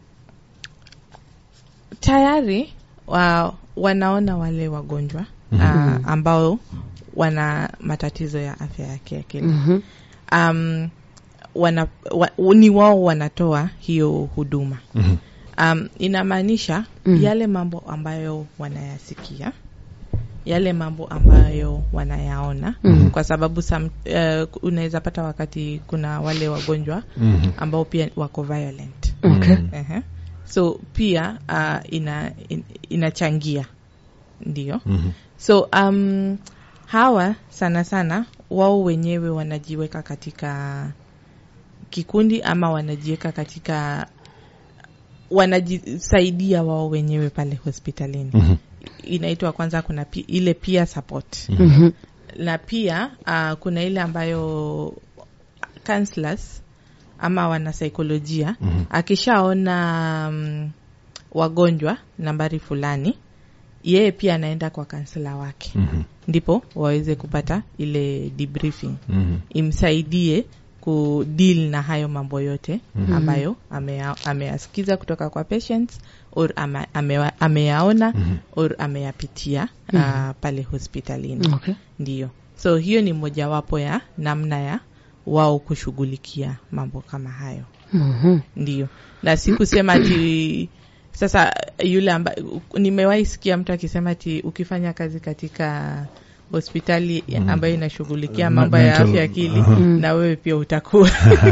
tayari wa, wanaona wale wagonjwa uh, ambao wana matatizo ya afya ya kiakili Mhm. um, wana, wa, ni wao wanatoa hiyo huduma Mhm. um, inamaanisha Mm. yale mambo ambayo wanayasikia yale mambo ambayo wanayaona Mm. kwa sababu some, uh, unaweza pata wakati kuna wale wagonjwa Mhm. ambao pia wako violent Okay. Ehe. so pia uh, ina, in, inachangia ndio Mhm. so um, hawa sana sana wao wenyewe wanajiweka katika kikundi ama wanajiweka katika wanajisaidia wao wenyewe pale hospitalini Mhm. inaitwa kwanza kuna pi, ile peer support Mhm. na pia uh, kuna ile ambayo counselors ama wanasaikolojia Mhm. akishaona um, wagonjwa nambari fulani yeye pia anaenda kwa kansela wake Mhm. ndipo waweze kupata ile debriefing Mhm. imsaidie kudeal na hayo mambo yote ambayo amea- ameyasikiza kutoka kwa patients or ama- amewa- ameyaona or ameyapitia uh, pale hospitalini Okay. ndiyo so hiyo ni mojawapo ya namna ya wao kushughulikia mambo kama hayo Mhm. ndio na si kusema ati sasa yule amba nimewahi sikia mtu akisema ati ukifanya kazi katika hospitali ambayo inashughulikia Ma- mambo ya mental- afya akili Aha. na wewe pia utakuwa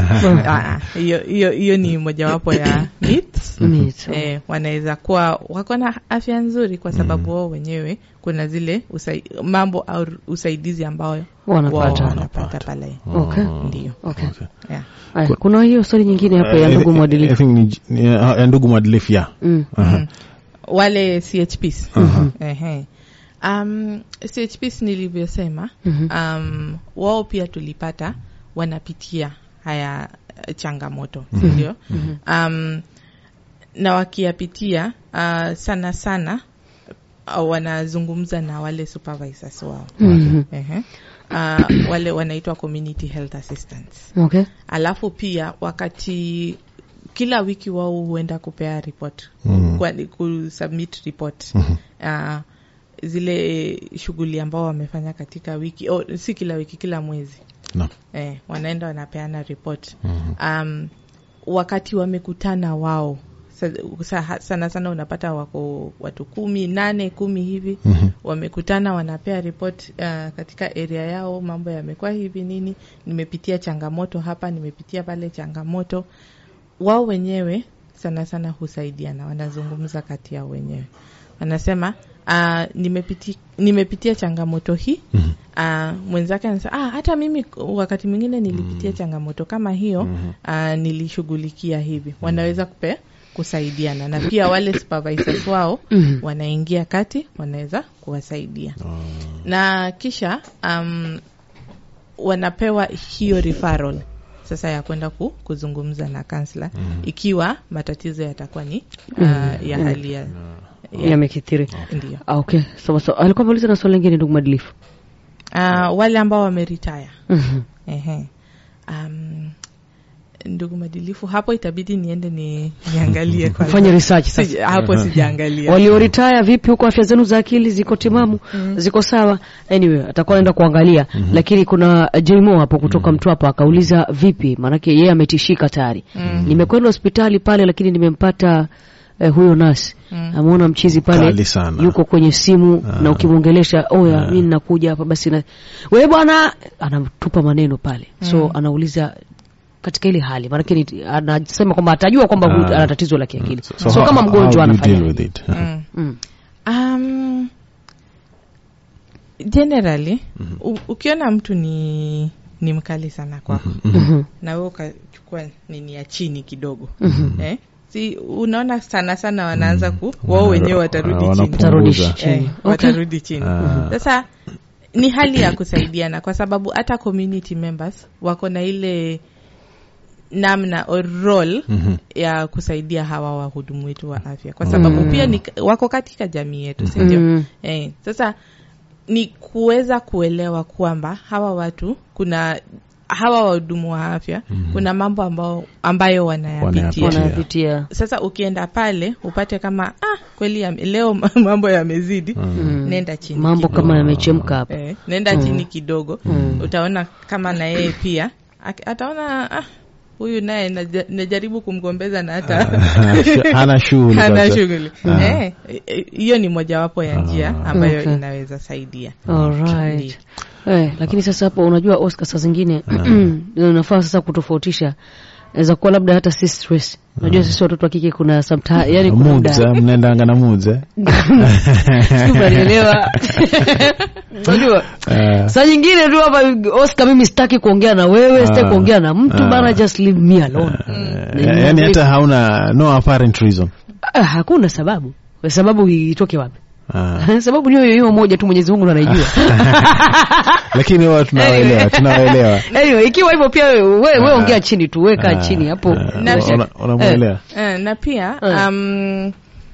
Ah, hiyo hiyo hiyo ni mojawapo ya myths Myths. eh, wanaweza kuwa wako na afya nzuri kwa sababu wao wenyewe kuna zile usai, mambo au usaidizi ambao Wanapata. wao wanapata pale Okay. ndio Okay. yeah. Aya, kuna hiyo swali nyingine hapo ya Eh, ndugu I- I mwadilifu think ni- ni- ya ndugu mwadilifu ya Mm. Aha. wale CHPs Ehe. Um, CHPs nilivyosema Mhm. um, wao pia tulipata wanapitia haya eh, changamoto sindio um, na wakiyapitia uh, sana sana uh, wanazungumza na wale supervisors wao Mhm. Ehe. Uh, wale wanaitwa community health assistants Okay. alafu pia wakati kila wiki wao huenda kupea report Mhm. kwa- kusubmit report uh, zile shughuli ambao wamefanya katika wiki oh, si kila wiki kila mwezi Naam. eh, wanaenda wanapeana report um, wakati wamekutana wao sa- sa- sana sana unapata wako watu kumi nane kumi hivi Mhm. wamekutana wanapea report uh, katika area yao mambo yamekuwa hivi nini nimepitia changamoto hapa nimepitia pale changamoto wao wenyewe sana sana husaidiana wanazungumza kati yao wenyewe wanasema uh, nimepiti, nimepitia changamoto hii Mhm. uh, mwenzake anasema ah, hata mimi wakati mwingine nilipitia changamoto kama hiyo uh, nilishughulikia hivi wanaweza kupe kusaidiana na pia wale supervisors wao Mhm. wanaingia kati wanaweza kuwasaidia na kisha um, wanapewa hiyo referral sasa ya kwenda ku, kuzungumza na kansla ikiwa matatizo yatakuwa ni uh, ya hali ya, ya Yamekithiri. ndio Ah, okay. Sawa sawa. Alikuwa ameuliza na swali lingine ndugu mwadilifu. uh, wale ambao wameritaya Mhm. Ehe. Um, ndugu madilifu hapo itabidi niende ni niangalie kwanza. Fanye research sasa. Sija- hapo sijaangalia walioritaya vipi huko afya zenu za akili ziko timamu ziko sawa anyway atakuwa anaenda kuangalia lakini kuna uh, jmo hapo kutoka mtwapa akauliza vipi maanake yeye ametishika tayari nimekwenda hospitali pale lakini nimempata eh, huyo nasi ameona mchizi pale Kali sana. yuko kwenye simu na ukimwongelesha oya mi ninakuja hapa basi na we bwana anatupa maneno pale so anauliza katika ile hali maanake ni- anasema kwamba atajua kwamba huyu Ah. ana tatizo la kiakili so, how- kama how mgonjwa do you anafanya deal nini? with it? Mm. Mm. Um, generally u, ukiona mtu ni ni mkali sana kwako Mhm. na wewe ukachukua nini ya chini kidogo Mhm. eh? si unaona sana sana wanaanza ku wao wenyewe watarudi chini Wanapunguza. Tarudi eh, chini. Okay. watarudi chini Ah. sasa ni hali ya kusaidiana kwa sababu hata community members wako na ile namna or role Mhm. ya kusaidia hawa wahudumu wetu wa afya kwa sababu pia ni, wako katika jamii yetu si ndio Mm. eh, sasa ni kuweza kuelewa kwamba hawa watu kuna hawa wahudumu wa afya kuna mambo ambao, ambayo wanayapitia Wanayapitia. wanapitia sasa ukienda pale upate kama ah, kweli ya, leo mambo yamezidi Mm. nenda chini mambo kidogo. kama yamechemka hapa eh, nenda chini kidogo Mm. utaona kama na yeye pia ak- ataona ah, huyu naye naja- najaribu kumgombeza na hata hana shughuli hana kabisa. shughuli Eh, eh, hiyo ni mojawapo ya njia ambayo Okay. inaweza saidia Alright. Eh, lakini sasa hapo unajua Oscar saa zingine unafaa sasa kutofautisha naweza kuwa labda hata si stress unajua sisi watoto wa kike kuna sometime yani kuna Moods, muda eh, mnaendanga na moods, eh? Sijui unanielewa unajua Eh, saa nyingine tu hapa Oscar mimi sitaki kuongea na wewe sitaki Ah. kuongea na mtu Ah. bana just leave me alone eh, yaani hata hauna no apparent reason Ah, hakuna sababu sababu itoke wapi Ah. sababu niyo hiyo moja tu Mwenyezi Mungu ndo anaijua lakini wao tunawaelewa tunawaelewa anyway, ikiwa hivyo pia wewe we, we Ah. ongea chini tu weka Ah, chini hapo ah, Na- una- unamwelewa Eh, na pia Eh. um,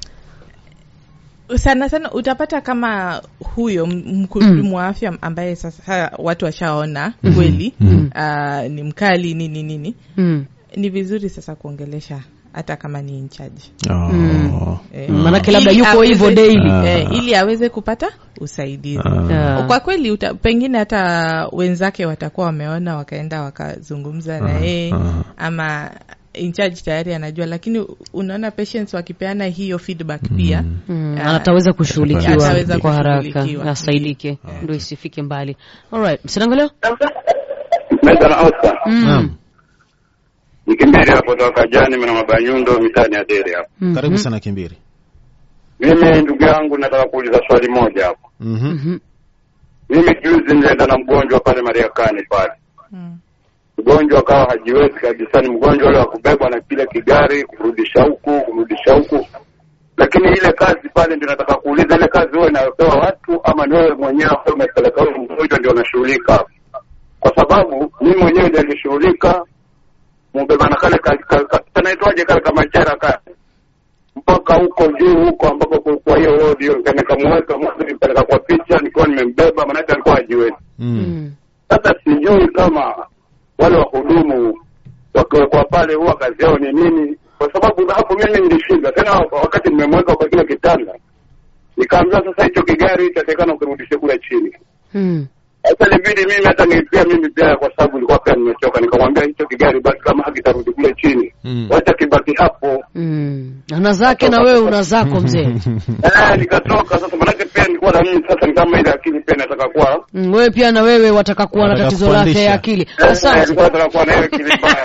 sana sana utapata kama huyo m- mhudumu wa afya ambaye sasa watu washaona kweli ah, ni mkali nini nini mm. ni vizuri sasa kuongelesha hata kama ni inchaji Oh. eh, Manake labda ili yuko aweze- hivyo daily. Ah. eh, ili aweze kupata usaidizi Ah. Ah. kwa kweli uta, pengine hata wenzake watakuwa wameona wakaenda wakazungumza na yeye ah. ama in charge tayari anajua lakini unaona patients wakipeana hiyo feedback pia Mm, Ah, ataweza kushughulikiwa ataweza kwa haraka kushughulikiwa. asaidike ndio isifike mbali alright msinangalio Meza na Oscar. Naam. Nikimbiri hapo toka jani mna mabanyundo mitani ya dere hapo. Karibu sana Kimbiri. Mimi ndugu yangu nataka kuuliza swali moja hapo. Mhm. Mimi juzi nilienda na mgonjwa pale Mariakani pale. Mm. Mgonjwa akawa hajiwezi kabisa, ni mgonjwa ule wa kubebwa na kile kigari kurudisha huku kurudisha huku. Lakini ile kazi pale ndio nataka kuuliza, ile kazi wewe inayopewa watu ama ni wewe mwenyewe ambaye umepeleka huyo mgonjwa ndio unashughulika? Kwa sababu mimi mwenyewe ndio nilishughulika mubeba na kale ka- ka- ka- kanaitwaje kale kama chera kale mpaka huko juu huko ambapo ku- kwa hiyo wodi hiyo nikamweka mwanzo nipeleka kwa picha nikiwa nimembeba, maanake alikuwa hajiwezi. Mm. Sasa sijui kama wale wahudumu wakiwekwa pale huwa kazi yao ni nini, kwa sababu hapo mimi nilishinda tena, wakati nimemweka kwa kile kitanda, nikaambia sasa hicho kigari itatakana ukirudishe kule chini. Mm. Sasa ilibidi mimi hata nilipia mimi pia, kwa sababu nilikuwa pia nimechoka, nikamwambia hicho kigari basi kama hakitarudi kule chini, Mm. wacha kibaki hapo. Mm. ana zake na wewe una zako mzee Eh, nikatoka sasa, manake pia nilikuwa na mimi sasa, ni kama ile akili pia nataka kuwa Mm, wewe pia na wewe wataka kuwa na Wataka tatizo lake kufundisha. ya akili Eh, asante nilikuwa nataka kuwa na hiyo akili mbaya.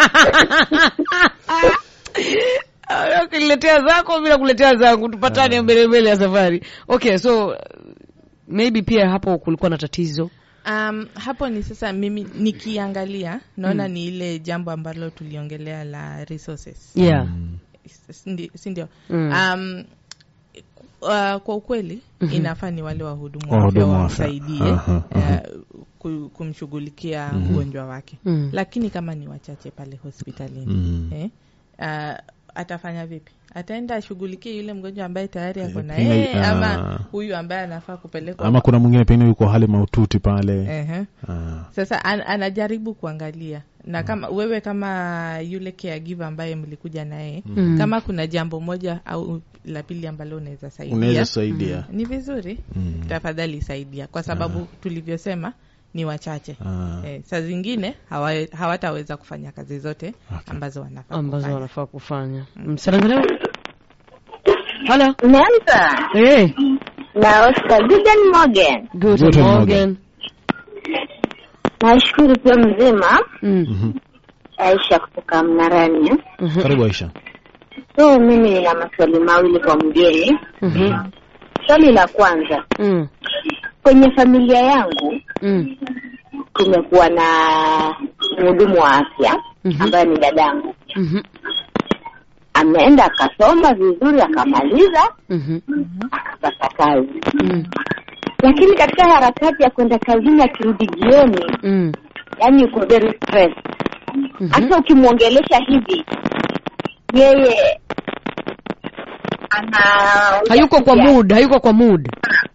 Ah, ukiniletea zako bila kuletea zangu tupatane mbele mbele ya safari okay so uh, maybe pia hapo kulikuwa na tatizo Um, hapo ni sasa mimi nikiangalia naona ni ile jambo ambalo tuliongelea la resources yeah Sindi- si ndio Mm. um, uh, kwa ukweli inafaa ni wale wahudumu wa Wahudumu afya wa afya. wamsaidie Aha, aha. uh, ku- kumshughulikia mgonjwa wake Mm. lakini kama ni wachache pale hospitalini Mm. eh, uh, atafanya vipi ataenda ashughulikie yule mgonjwa ambaye tayari ako na pengine, yeye ah. ama huyu ambaye anafaa kupelekwa Ama kuna mwingine pengine yuko hali mahututi pale. Ehe. Ah. sasa an, anajaribu kuangalia na kama wewe kama yule caregiver ambaye mlikuja naye Mm. kama kuna jambo moja au la pili ambalo unaweza saidia Unaweza saidia. ni vizuri Mm. tafadhali saidia kwa sababu tulivyosema ni wachache Ah. eh, saa zingine hawa, hawataweza kufanya kazi zote Okay. ambazo wanafaa ambazo kufanya. wanafaa kufanya msarangaleo halo Nelson hey, na Oscar Guten Morgen. good Guten morgen Nashukuru pia mzima. Mm. Mhm. Aisha kutoka Mnarani. Mhm. Karibu Aisha. So mimi nina maswali mawili kwa mgeni. Mhm. Swali la kwanza, Mm. kwenye familia yangu Mm. tumekuwa na mhudumu wa afya Mhm. ambaye ni dadangu. Mhm. Ameenda akasoma vizuri akamaliza Mhm. akapata kazi, Mm. lakini katika harakati ya kwenda kazini akirudi jioni, Mm. yani yuko very stressed. Mhm. hata ukimwongelesha hivi yeye ana hayuko kwa mood hayuko kwa mood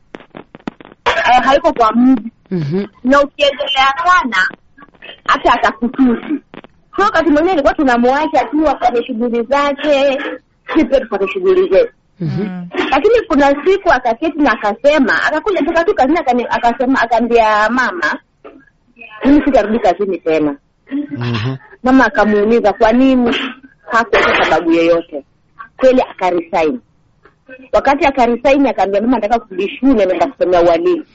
Eh, hayuko kwa mood Mhm. na ukiendelea sana hata atakutusi so wakati mwingine ilikuwa tunamwacha tu afanye shughuli zake si pia tufanye shughuli zetu Mhm. Mm. lakini kuna siku akaketi na akasema akakuja toka tu kazini akani- akasema akaambia mama mimi sitarudi kazini tena Mhm. mama akamuuliza kwa nini hakuweka sababu yoyote kweli akarisaini wakati akarisaini akaambia mama nataka kurudi shule naenda kusomea ualimu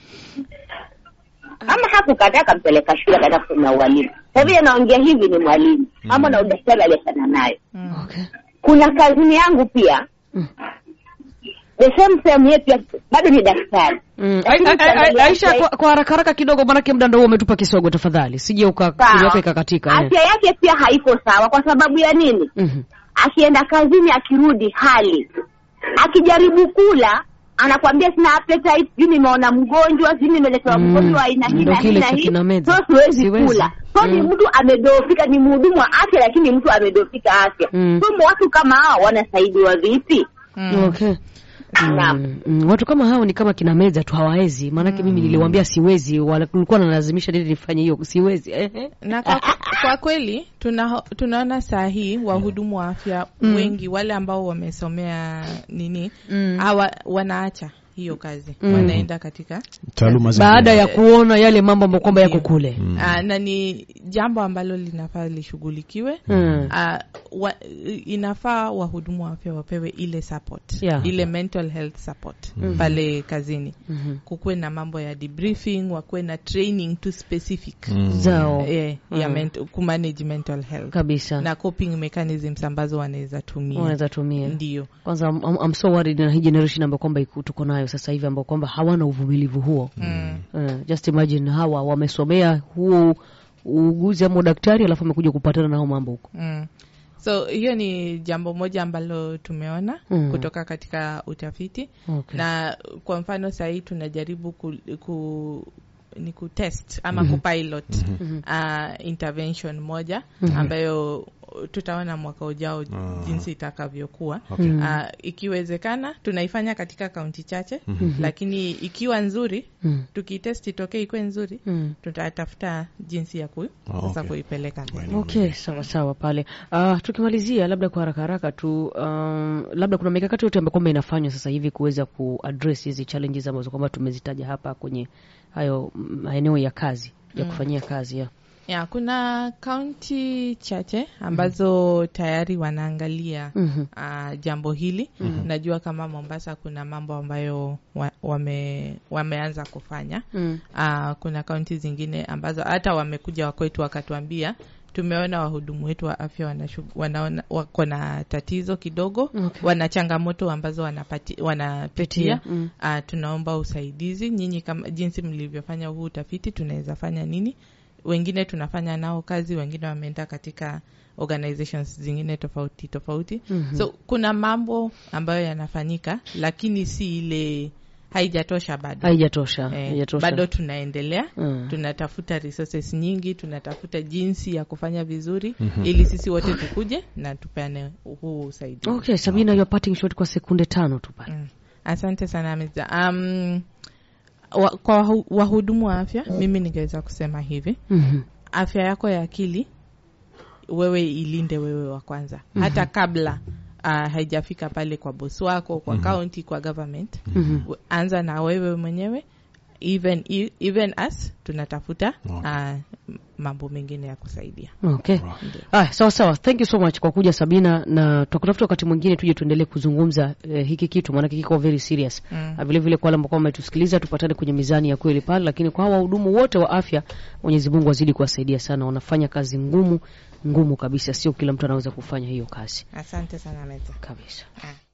ama hakukataa akampeleka shule akaenda kusomea ualimu sa vile naongea hivi ni mwalimu ama na udaktari aliyefanya nayo Mm. Okay. kuna kazini yangu pia Mm. the same same ye pia bado ni daktari Mm. Lakini Ai- ai- ai- ukiangalia Aisha, afya- kwa, kwa haraka haraka kidogo, manake muda ndio umetupa kisogo, tafadhali sije Sawa. ukakiliweka ikakatika. eh. afya yake pia haiko sawa kwa sababu ya nini Mhm. akienda kazini akirudi hali akijaribu kula anakwambia sina appetite sijui nimeona mgonjwa sijui nimeletewa Mm, mgonjwa wa aina hii ndo na hii kile na cha hii kina Meza. so siwezi Siwezi. kula so ni Mm. mtu amedhoofika ni mhudumu wa afya lakini mtu amedhoofika afya Mm. so watu kama hao wanasaidiwa vipi Mm. Okay. Naam. Mm, mm, watu kama hao ni kama kina meza tu hawawezi, maanake mimi niliwaambia siwezi, wala kulikuwa nalazimisha nini nifanye hiyo, siwezi. Ehe. na kwa, kwa kweli tuna, tunaona saa hii wahudumu wa afya Mm. wengi wale ambao wamesomea nini Mm. hawa wanaacha hiyo kazi Mm. wanaenda katika taaluma zingine. baada ya kuona yale mambo ambayo kwamba yako Ndio. kule Ah, na ni jambo ambalo linafaa lishughulikiwe Mm. Ah, wa, inafaa wahudumu wa afya wapewe ile support Yeah. ile mental health support pale kazini Mhm. kukuwe na mambo ya debriefing wakuwe na training to specific zao eh, ya Mm. ment- kumanage mental health kabisa na coping mechanisms ambazo wanaweza tumia wanaweza tumia ndio kwanza I'm, I'm- I'm so worried na hii generation ambayo kwamba iko- tuko nayo sasa hivi ambao kwamba hawana uvumilivu huo mm. uh, just imagine hawa wamesomea huo uuguzi ama udaktari alafu amekuja kupatana na hao mambo huko Mm. so hiyo ni jambo moja ambalo tumeona Mm. kutoka katika utafiti okay. na kwa mfano sahii tunajaribu ku, ku ni kutest ama kupilot uh, intervention moja ambayo tutaona mwaka ujao jinsi itakavyokuwa Okay. uh, ikiwezekana tunaifanya katika kaunti chache lakini ikiwa nzuri Mm. tukitest itokee ikuwe nzuri Mm. tutatafuta jinsi ya ku, Oh, sasa okay. kuipeleka mbele okay sawa sawa pale uh, tukimalizia labda kwa haraka haraka tu um, labda kuna mikakati yote ambayo kwamba inafanywa sasa hivi kuweza kuaddress hizi challenges ambazo kwamba tumezitaja hapa kwenye hayo maeneo ya kazi ya kufanyia kazi ya ya kuna kaunti chache ambazo tayari wanaangalia Mhm. uh, jambo hili najua kama mombasa kuna mambo ambayo wa, wame, wameanza kufanya Mm. uh, kuna kaunti zingine ambazo hata wamekuja wakwetu wakatuambia tumeona wahudumu wetu wa afya wanashu- wanaona wako na tatizo kidogo Okay. wana changamoto ambazo wanapati, wanapitia Pitia, mm. uh, tunaomba usaidizi nyinyi kama jinsi mlivyofanya huu utafiti tunaweza fanya nini wengine tunafanya nao kazi wengine wameenda katika organizations zingine tofauti tofauti Mhm. so kuna mambo ambayo yanafanyika lakini si ile haijatosha bado haijatosha Eh, haijatosha bado tunaendelea Mm. tunatafuta resources nyingi tunatafuta jinsi ya kufanya vizuri ili sisi wote tukuje na tupeane huu usaidizi okay sabina your parting shot kwa sekunde tano tu pale Mm. asante sana Mr. um, wa, kwa wahu- wahudumu wa afya mimi ningeweza kusema hivi Mhm. afya yako ya akili wewe ilinde wewe wa kwanza hata kabla uh, haijafika pale kwa bosi wako kwa county kwa government Mhm. We- anza na wewe mwenyewe even, e- even us tunatafuta uh, mambo mengine ya kusaidia okay ah, sawa sawa thank you so much kwa kuja sabina na tutakutafuta wakati mwingine tuje tuendelee kuzungumza eh, hiki kitu maanake kiko very serious Mm. Ah, vile vile kwa wale ambao wametusikiliza tupatane kwenye mizani ya kweli pale lakini kwa hawa wahudumu wote wa afya mwenyezi mungu azidi kuwasaidia sana wanafanya kazi ngumu ngumu kabisa sio kila mtu anaweza kufanya hiyo kazi asante sana meza kabisa ah.